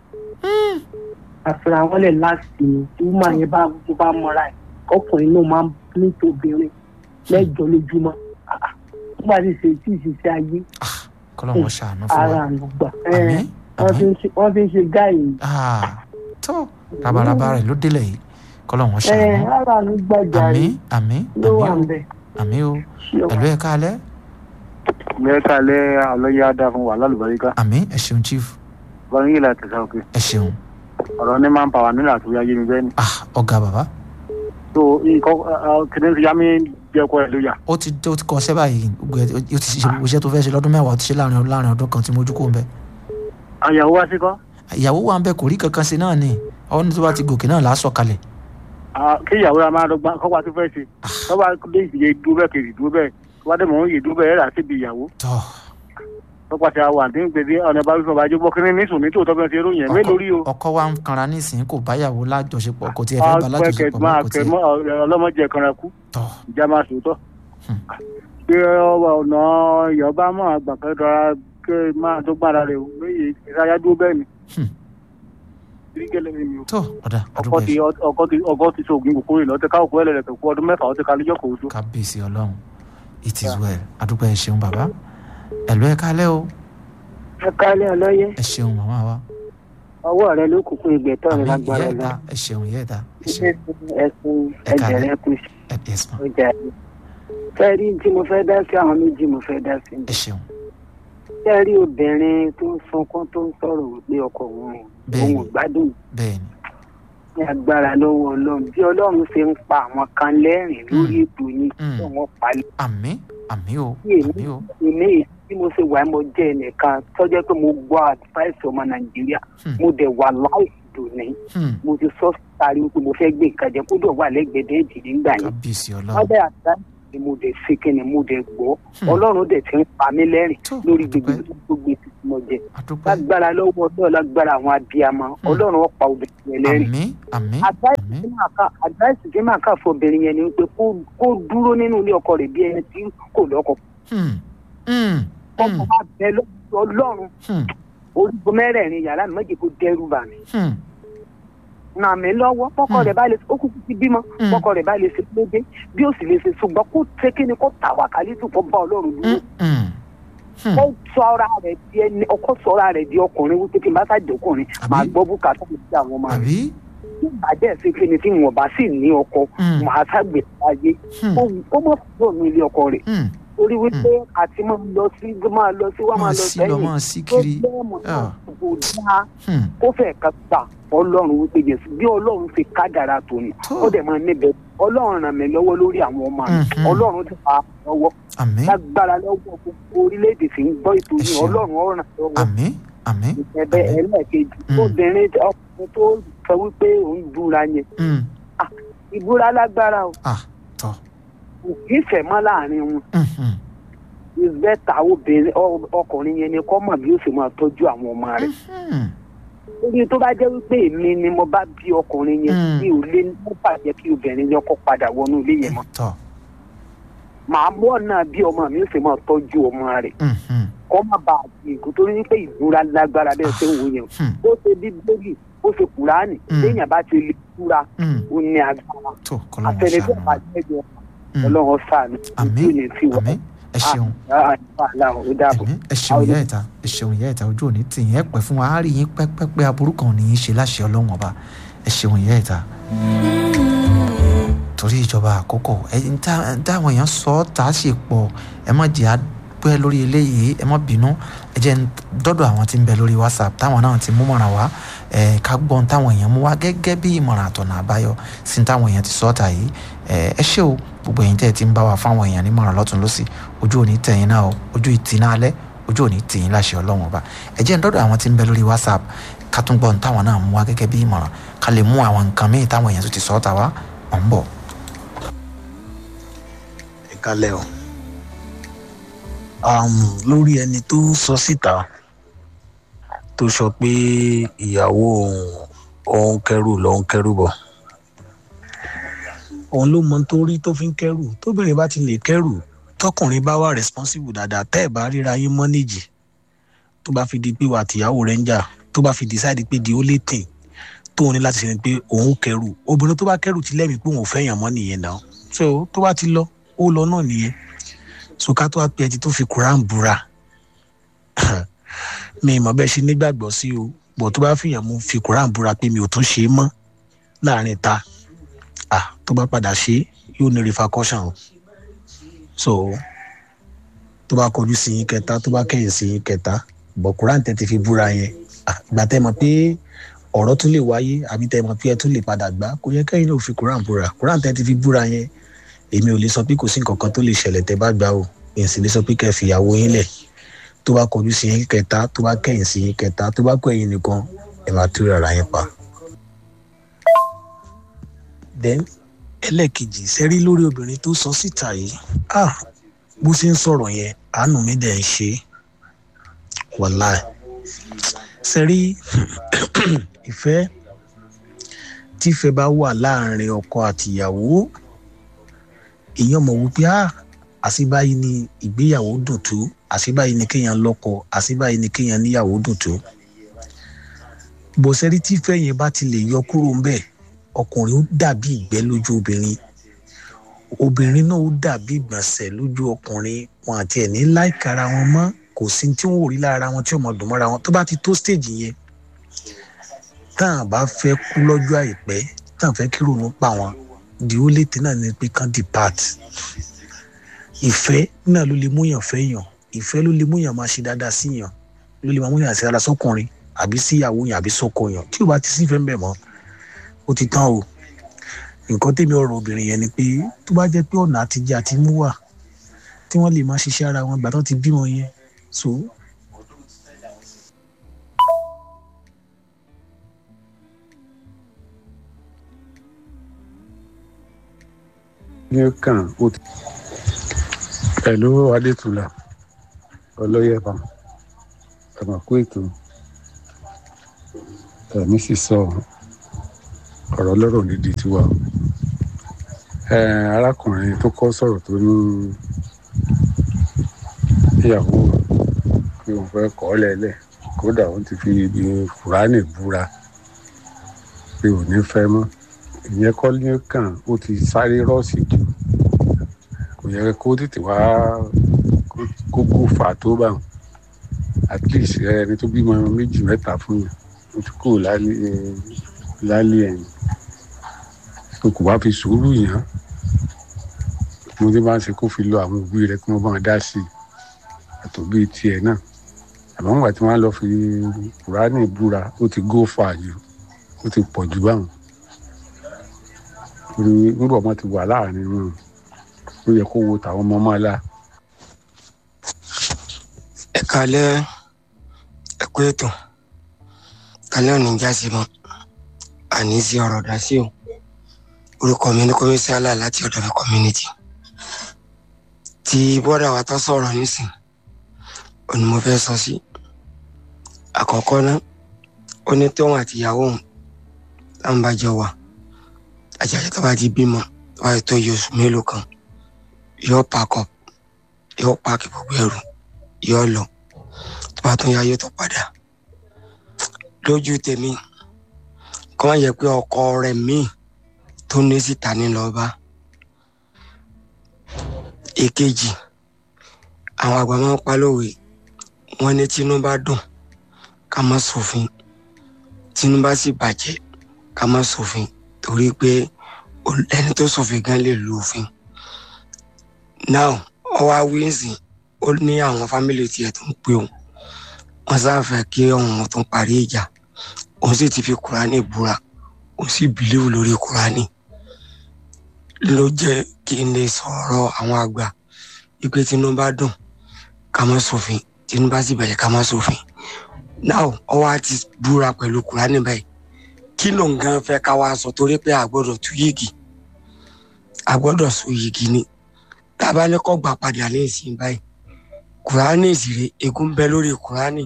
àfihàn wọn lẹ̀ láti ní tí woman yẹn bá tó bá mọ́ra ẹ̀ ọkùnrin náà máa ń ní tóbìnrin lẹ́jọ́ lójúmọ́ Ah, ah. nígbà tí ṣe tí ìṣiṣẹ́ ayé kọ́lọ́wọ́ ṣàánú fún ara wa àánú gbà Ẹ̀, wọ́n fi ń ṣe- wọ́n fi ń ṣe gáàyè Ah, tó rabaraba rẹ̀ ló délẹ̀ yìí kọ́lọ́wọ́ ẹ̀ ṣàánú ara àánú gbàjà àmì rẹ̀ àmì ló wà àmì ń o bẹ̀. àmì o ẹ̀lú ẹ̀ kálẹ̀ mẹ́ta lẹ́ àlọ́yé adá fún wa lálùbáríkà àmì ẹ ṣeun chief bọ́n yìí láti sá òkè ẹ ṣeun ọ̀rọ̀ ní máa ń pa wà nílà tó yáyé mi bẹ́ẹ̀ ni. ọ̀gá bàbá tó nǹkan kìnìún ti yá mi jẹ́ ọkọ ẹ̀ lóyà. ó ti ó ti kọ ọsẹ báyìí gbogbo ẹ- ó ti ṣe gbogbo iṣẹ́ tó fẹ́ ṣe lọ́dún mẹ́wàá ó ti ṣe láàrin láàrin ọdún kan tí mojú kò ń bẹ àyàwó wá sí kọ́ ìyàwó wa ń bẹ kò rí kankan sí náà ni ọwọ́ ní tó bá ti gòkè náà làásọ̀ kalẹ̀ Ah, kí ìyàwó ra máa dọ́gba kọ́kọ́ tó fẹ́ ṣe tọ́ba lè yé dúró bẹ́ẹ̀ kejì dúró bẹ́ẹ̀ tọ́ba dé mọ̀ ń yé dúró bẹ́ẹ̀ rà síbi ìyàwó. tọ́pa ti àwọn àdéhùn pé ọ̀nà bá fífọ̀ bá jó bọ́ kínní nísùn ní tòótọ́ bẹ́ẹ̀ ṣe rú yẹn mélòó rí o. ọkọ wa ń kanra nísìnyí kò báyàwó lájọṣepọ̀ kò tiẹ̀ fẹ́ bá lájọṣepọ̀ mọ́ kò tiẹ̀ ọlọ́mọdé kanra kú ìjà máa sòótọ́. pé ọ̀nà ìyọ̀bá mọ̀ àgbàkẹ́ dọ́ra kí máa tó gbára rẹ̀ o méye ìsáyá dúró bẹ́ẹ̀ ni. Ìrígẹ́lẹ́ mi o. tó ọ̀dà ọkọ ti ọkọ ti ọkọ ti sọ̀gùn kòkó rẹ̀ lọ́tẹ̀ káwọ́ kó ẹlẹ́rẹ̀ kó ọdún mẹ́fà ọtí kalẹ́jọ́ kò oṣù. kábíyèsí ọlọ́run it is well adúpẹ́ ẹ ṣeun bàbá ẹ̀lú ẹ̀ kálẹ̀ o ẹ kálẹ̀ ọlọ́yẹ ẹ ṣeun màmá wa ọwọ́ rẹ ló kúkú ìgbẹ́tọ̀ rẹ àmì lágbára ìyá lọ. ẹ̀ta ẹ ṣeun ìyá ẹ̀ta ẹ ṣeun ẹkún Ẹ ẹ̀jẹ̀ kálẹ̀. rẹ kù sí ẹ yes ma ọjà rẹ. fẹ́ẹ́rí tí mo fẹ́ dá sí àwọn méjì mo fẹ́ dá sí. ẹ ṣeun fẹ́ẹ́rí obìnrin tó ń sunkún tó ń sọ̀rọ̀ wípé ọkọ òun òun ò gbádùn bẹ́ẹ̀ ni ní agbára lọ́wọ́ ọlọ́run bí ọlọ́run ṣe ń pa àwọn kan lẹ́rìn lórí ètò yìí tí wọ́n pa lẹ́. àmì àmì o èmi èmi tí mo ṣe wà mo jẹ́ ẹnìkan tọ́jọ́ pé mo gbọ́ advice ọmọ nàìjíríà mo dẹ̀ wà láìsí dòní mo ti sọ sáré wípé mo fẹ́ gbé nǹkan jẹ kó dọ̀ wà lẹ́gbẹ̀dẹ́ ìdílé ńgbà yẹn kábíyèsí wọ́n ọlọ́run dẹ̀ àdá ni mo dẹ̀ ṣe kí ni mo dẹ̀ gbọ́ ọlọ́run dẹ̀ ti ń pa mí lẹ́rìn lórí gbogbo gbogbo ètò tí mo jẹ lágbára lọ́wọ́ ọlọ́run lágbára àwọn abiyamọ ọlọ́run ọ̀pá obìnrin yẹn lẹ́rìn àmì àmì advice tí màá kà fún obìnrin yẹn ni wípé kó- kó dúró nínú ilé ọkọ rẹ̀ bí ẹni tí kò lọ́kọ ọkọ bá bẹ lọ́wọ́ ọlọ́run orígun mẹ́rẹ̀ẹ̀rin yàrá mi méjì kó dẹ́rù bà mí nà mí lọ́wọ́ kọ́kọ́ rẹ̀ bá lè ó kúkú ti bímọ kọ́kọ́ rẹ̀ bá lè ṣe déédéé bí ó sì lè ṣe ṣùgbọ́n kó ṣe kí ni kó ta wákàlí tó kó bá ọlọ́run dúró ó sọra rẹ̀ di ẹni ọkọ sọra rẹ̀ di ọkùnrin wípé kí n bá ṣàjẹ́ ọkùnrin màá gbọ́ bùkátà mi sí àwọn ọmọ rẹ̀ tí ìbàjẹ́ sí kí ni tí wọn bá sì ní ọkọ màá ṣàgbé ayé Kó- kó mọ̀ fún òun ilé ọkọ rẹ̀ torí wípé àti máa lọ sí máa lọ sí wá máa lọ sí lọ, máa sí kiri. pọ́blẹ́mù náà kò dáa kó fẹ́ ká gbà ọlọ́run wípé jésù bí ọlọ́run fi kádàrà tó ní ó dẹ̀ máa níbẹ̀ ọlọ́run ràn mí lọ́wọ́ lórí àwọn ọmọ mi Mhm. ọlọ́run ti fa lọ́wọ́ àmì lágbára lọ́wọ́ gbogbo orílẹ̀-èdè tí ń gbọ́ ètò yìí ṣeun. ọlọ́run ọ̀ràn lọ́wọ́ àmì àmì ẹ̀bẹ̀ ẹlẹ́ẹ̀kejì obìnrin ọkùnrin tó sọ wípé òun búra yẹn Mm. Ah, ìbúra lágbára o ah tọ kò kí fẹ̀ mọ́ láàrin wọn ìbẹ́ta obìnrin ọ- ọkùnrin yẹn ni kọ́ mọ̀ bí ó sì máa tọ́jú àwọn ọmọ rẹ̀ orí tó bá jẹ́ wípé èmi ni mo bá bí ọkùnrin yẹn Mm. mi ò lè ní bàjẹ́ kí obìnrin yẹn kọ́ padà wọnú ilé yẹn mọ́ tọ màá mú ọ̀nà bí ọmọ mi ó sì máa tọ́jú ọmọ rẹ̀ kọ́ má bàa di nǹkan torí wípé ìbúra lágbára bẹ́ẹ̀ ṣe ń wò yẹn ó ṣe bíbélì ó ṣe kùránì téèyàn bá ti lè búra ó ní agbára tó kọlọ́wọ́ àtẹnudẹ́ ṣàánú àbájẹ́jọ ọlọ́run sànù ojú ní tiwa ẹ ṣeun ó dàbọ̀. ẹ ṣeun ìyá ìta ẹ ṣeun ìyá ìta ojú òní tì yín ẹ pẹ́ fún wa á rí yín pẹ́pẹ́pẹ́ aburú kan ò ní í ṣe láṣẹ ọlọ́run ọba ẹ ṣeun ìyá ìta torí ìjọba àkókò ẹyin táwọn èèyàn sọ ọ́ tá a ṣe pọ̀ ẹ má jẹ́ àpẹ́ lórí eléyìí ẹ má bínú ẹ jẹ́ n dọ́dọ̀ àwọn tí ń bẹ lórí whatsapp táwọn náà ti mú mọ̀ràn wá ẹ ká gbọ́n táwọn èèyàn mú wá gẹ́gẹ́ bí ìmọ̀ràn àtọ̀nà àbáyọ sí táwọn èèyàn ti sọ ọ́ tà yìí ẹ ẹ ṣé o gbogbo ẹ̀yin tẹ́ ẹ ti ń bá wa fáwọn èèyàn nímọ̀ràn lọ́tún lọ́sì ojú òní tẹ̀yìn náà o ojú ìtìná alẹ́ ojú òní tìyín láṣẹ ọlọ́run ọba ẹ jẹ́ n dọ́dọ̀ àwọn tí ń bẹ lórí whatsapp ká tún gbọ́n táwọn náà mú wá gẹ́gẹ́ bí ìmọ̀ràn ká lè mú àwọn nǹkan míì táwọn èèyàn tó ti sọ ọ́ tà wá ọ̀ ń bọ̀. kalẹ̀ o um, lórí ẹni tó sọ síta tó sọ pé ìyàwó òun òun kẹrù lòun kẹrù bọ̀ òun ló mọ tó rí tó fi ń kẹrù tóbìnrin bá ti lè kẹrù tọkùnrin bá wà responsible dáadáa tẹ́ ẹ̀ bá ríra yín mọ́nèjì tó bá fi di pé wà tìyàwó rẹ̀ ń jà tó bá fi decide pé the only thing tóun ní láti ṣe ni pé òun kẹrù obìnrin tó bá kẹrù ti lẹ́mìí pé òun ò fẹ́ yàn mọ́ nìyẹn náà so tó bá ti lọ ó lọ náà nìyẹn so ká tó wá pé ẹtì tó fi quran búra mi ìmọ̀ bẹ́ẹ̀ ṣe nígbàgbọ́ sí o bọ̀ tó bá fìyàn mú fi quran búra pé mi ò tún ṣe é mọ́ láàrin ta ah tó bá padà ṣe é yóò ní repercussion o so tó bá kọjú sí yín kẹta tó bá kẹyìn sí yín kẹta bọ̀ quran tẹ́ ti fi búra yẹn ah ìgbà tẹ́ mọ̀ pé ọ̀rọ̀ tún lè wáyé àbí tẹ́ mọ̀ pé ẹ tún lè padà gbá kò yẹ kẹ́yìn náà fi quran búra quran tẹ́ ti fi búra yẹn èmi ò lè sọ pé kò sí nǹkan kan tó lè ṣẹlẹ̀ tẹ́ bá gbà o èyàn sì lè sọ pé kẹ́ ẹ fìyàwó yín lẹ̀ tó bá kọjú sí yín kẹta tó bá kẹ̀yìn sí yín kẹta tó bá kọ ẹ̀yìn nìkan ẹ máa tú rárá yín pa. then ẹlẹ́ẹ̀kejì sẹ́rí lórí obìnrin tó sọ síta yìí ah bó ṣe ń sọ̀rọ̀ yẹn àánú mi dẹ̀ ń ṣe wàláì sẹ́rí ìfẹ́ tífẹ́ bá wà láàrin ọkọ àtìyàwó èèyàn mọ̀ wípé ah àṣìbáyìí ni ìgbéyàwó dùn tó àṣìbáyìí ni kéèyàn lọ́kọ àṣìbáyìí ni kéèyàn níyàwó dùn tó bọ̀sẹ́rí tífẹ́ yẹn bá ti lè yọ kúrò ń bẹ̀ ọkùnrin ó dàbí ìgbẹ́ lójú obìnrin obìnrin náà ó dàbí ìgbọ̀nsẹ̀ lójú ọkùnrin wọn àti ẹ̀ ní láìka ara wọn mọ́ kò sí tí wọn ò rí lára wọn tí ò mọ̀ dùn mọ́ra wọn tó bá ti tó stage yẹn tá à bá fẹ́ kú lọ́jọ́ àìpẹ́ tá à fẹ́ kí ronú pa wọn the only thing náà ni pé kán depart ìfẹ́ náà ló lè múyàn fẹ́ yàn ìfẹ́ ló lè múyàn máa ṣe dáadáa sí yàn ló lè máa múyàn ṣe dáadáa sọkùnrin àbí síyàwó yàn àbí sọkọ yàn tí ò bá ti sífẹ́ mbẹ̀ mọ́ ó ti tán o nǹkan tèmi ọ̀rọ̀ obìnrin yẹn ni pé tó bá jẹ́ pé ọ̀nà àtijọ́ àti mú wà tí wọ́n lè máa ṣiṣẹ́ ara wọn ìgbà tó ti bímọ yẹn so ní kàn ó ti. pẹ̀lú adétúlà ọlọ́yẹ̀bà ẹ̀mọ̀kú ètò ẹ̀mí sì sọ ọ̀rọ̀ lọ́rọ̀ nídìí tiwa arákùnrin tó kọ́ sọ̀rọ̀ tó ní ìyàwó pé òun fẹ́ kọ́ lẹ́lẹ̀ kódà òun ti fi ibi kùránì búra pé òun ní fẹ́ mọ́ ìyẹn kọ́ ní kàn ó ti sáré rọ́ọ̀sì jù kò yẹ kó tètè wá kó kó fà tó bá wọn at least ẹni tó bímọ méjì mẹ́ta fún yẹn ó ti kúrò lálẹ́ ẹ̀yìn tó kò wá fi sùúrù yàn mo ti máa ń ṣe kó fi lọ àwọn òbí rẹ kí wọ́n bá wọn dá sí i àtòbí tiẹ̀ náà àmọ́ nígbà tí wọ́n lọ fi kùránì búra ó ti gó fà jù ó ti pọ̀ jù báwọn ní nígbà wọn ti wà láàrin wọn ó yẹ kó wo tàwọn ọmọ máa la. ẹ kalẹ ẹ kú ètò kalẹ ò ní já sí mọ àní sí ọrọ dá sí o orúkọ mi ní kọmísíálà láti ọdọ mi community tí bọ́dà wa tó sọ̀rọ̀ nísìn òní mo fẹ́ sọ sí àkọ́kọ́ náà ó ní tóun àti ìyàwó òun táwọn bá jọ wà àjàjà tó bá ti bímọ tó bá tó yọ oṣù mélòó kan yóò pakọ yóò pààkì gbogbo ẹrù yóò lọ tó bá tún yá yóò tó padà lójú tèmi kọ́ máa yẹ pé ọkọ rẹ̀ míì tó ní síta ní lọ́ba èkejì àwọn àgbà máa ń pa lówe wọn ní tínú bá dùn ká má sòfin tínú bá sì bàjẹ́ ká má sòfin torí pé ẹni tó sòfin gan lè lu òfin now ọwọ́ awíǹsì ó ní àwọn fámìlì tiẹ̀ tó ń pè òun wọ́n sáfẹ́ kí òun tó parí ìjà òun sì ti fi kúránì búra òun sì bìlíwù lórí kúránì ló jẹ́ kí n lè sọ̀rọ̀ àwọn àgbà wípé tinú bá dùn ká má sòfin tinú bá sì bẹ̀rẹ̀ ká má sòfin now ọwọ́ á ti búra pẹ̀lú kúránì báyìí kí ló ń gan fẹ́ ká wá sọ torí pé àgbọ̀dọ̀ tú yìgì àgbọ̀dọ̀ so yìgì ni tá a bá ní kọ́ gbà padà ní ìsìn báyìí kùránì ìsìrè egun bẹ lórí kùránì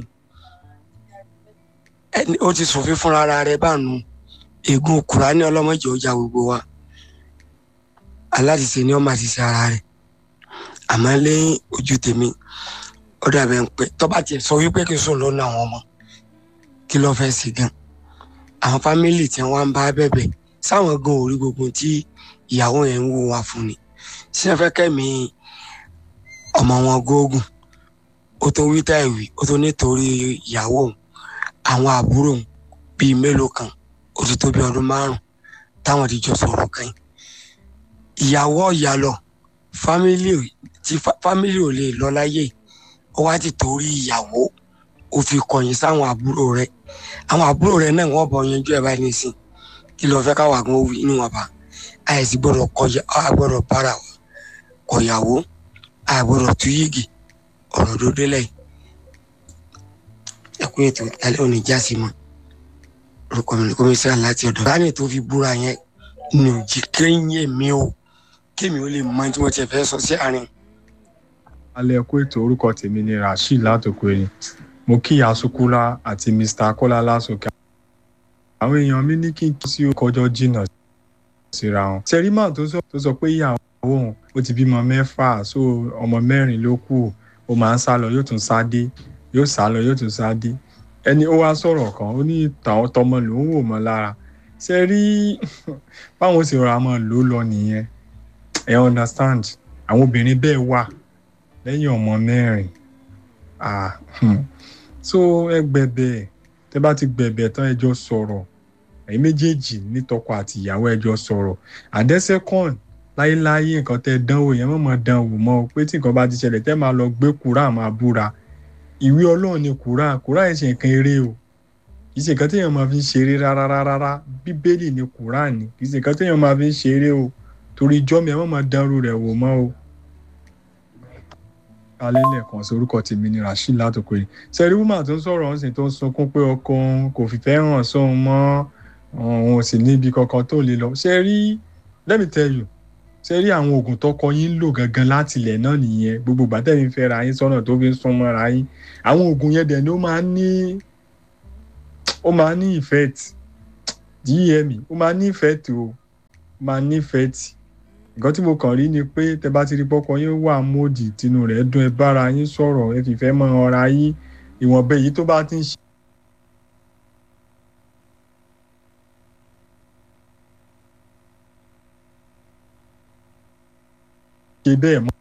ẹni ó ti sòfin fúnra ara rẹ bánu egun kùránì ọlọ́mọdé ọjà gbogbo wa aláṣìṣe ni ó máa ṣiṣẹ́ ara rẹ̀ àmọ́ lẹ́yìn ojú tèmi ó dàbẹ̀ ń pẹ́ tọ́ba tiẹ̀ sọ wípé kí n sùn lọ́nà àwọn ọmọ kí ló fẹ́ sí gan àwọn fámìlì tí wọ́n ń bá bẹ̀bẹ̀ sáwọn gan orí gbogbo tí ìyàwó yẹn ń wò wá fún ni ṣé ẹ fẹ́ kẹ́mi ọmọ wọn gógùn ó tó wí tá ìwì ó tó nítorí ìyàwó òun àwọn àbúrò òun bíi mélòó kan ó ti tó bí ọdún márùn táwọn ti jọ sọ̀rọ̀ kan ìyàwó ọ̀yà lọ fámìlì tí fámìlì ò lè lọ láyé ó wá ti torí ìyàwó ó fi kọ̀yìn sáwọn àbúrò rẹ̀ àwọn àbúrò rẹ̀ náà wọ́n bọ̀ yanjú ẹ̀ báyìí nísìn kí ló fẹ́ káwá gan wí inú wọn bá àìsí gbọ́dọ̀ kọjá àgbọ́dọ̀ bára wa kọ̀yàwó àgbọ́dọ̀ tú yìgì ọ̀rọ̀ dúdú lẹ́yìn ẹ̀kú ètò ìtàlẹ́ òní jásí mọ́ orúkọ mi ní kọ́mísà láti ọ̀dọ̀ báyìí tó fi búra yẹn ní òjì kéyìn mi o kémi ó lè mọ tí wọ́n ti fẹ́ sọ sí àárín. alẹ́ ẹ̀kú ètò orúkọ tèmi ni rasheed látòkò ẹni mo kí asukura àti mr kọ́lá lásòkè àwọn èèyàn mi ní kí n kí sí kọjọ jìnnà síra wọn. sẹ́rímà tó sọ pé ìyàwó òun ó ti bímọ mẹ́fà so ọmọ mẹ́rin ló kù ó máa ń sá lọ yóò tún sá dé yóò sá lọ yóò tún sá dé ẹni ó wá sọ̀rọ̀ kan ó ní tàwọn tọmọ lòún wò mọ́ lára ṣe rí báwọn sì rọra mọ́ ló lọ nìyẹn ẹ understand àwọn obìnrin bẹ́ẹ̀ wà lẹ́yìn ọmọ mẹ́rin ah so ẹ gbẹ̀bẹ̀ tẹ bá ti gbẹ̀bẹ̀ tán ẹ jọ sọ̀rọ̀ ẹ̀yin méjèèjì nítọkọ àti ìyàwó ẹ jọ sọ̀rọ̀ àdẹ́sẹ́kọ̀n láyéláyé nǹkan tẹ dánwò yẹn mọ̀ mọ̀ dánwò mọ́ o pé tí nǹkan bá ti ṣẹlẹ̀ tẹ́ máa lọ gbé kúrà máa búra ìwé ọlọ́run ni kúrà kúrà yẹn ṣe nǹkan eré o kì í ṣe nǹkan téèyàn máa fi ń ṣeré rárá rárá bíbélì ni kúrà ni kì í ṣe nǹkan téèyàn máa fi ń ṣeré o torí ìjọ́ mi ẹ mọ̀ mọ̀ dánrù rẹ̀ wò mọ́ o. alẹ́ lẹ́ẹ̀kan sí orúkọ tèmi ni rasheed látòkò yìí sẹ́rí woman tó ń sọ̀rọ̀ ọ̀sìn tó ń sunkún pé ọkọ òun kò fìfẹ́ hàn sóun mọ́ òun ò sì níbi kankan tó lè lọ ṣe rí let me tell you ṣe rí àwọn oògùn tọkọ yín ń lò gangan láti ilẹ̀ náà nìyẹn gbogbo gbàtẹ́mi fẹ́ ra yín sọ́nà tó fi ń sún mọ́ra yín àwọn oògùn yẹn dẹ̀ ni ó máa ń ní ó máa ń ní effect gmi ó máa ń ní effect o ó máa ń ní effect nǹkan tí mo kàn rí ni pé tẹ bá ti rí pọkàn yín wà mòdì tinú rẹ̀ dùn ẹ bára yín sọ̀rọ̀ ẹ fìfẹ́ mọ́ ọra yín ìwọ̀nba èyí tó bá ti ń ṣe. ṣe bẹ́ẹ̀ mọ́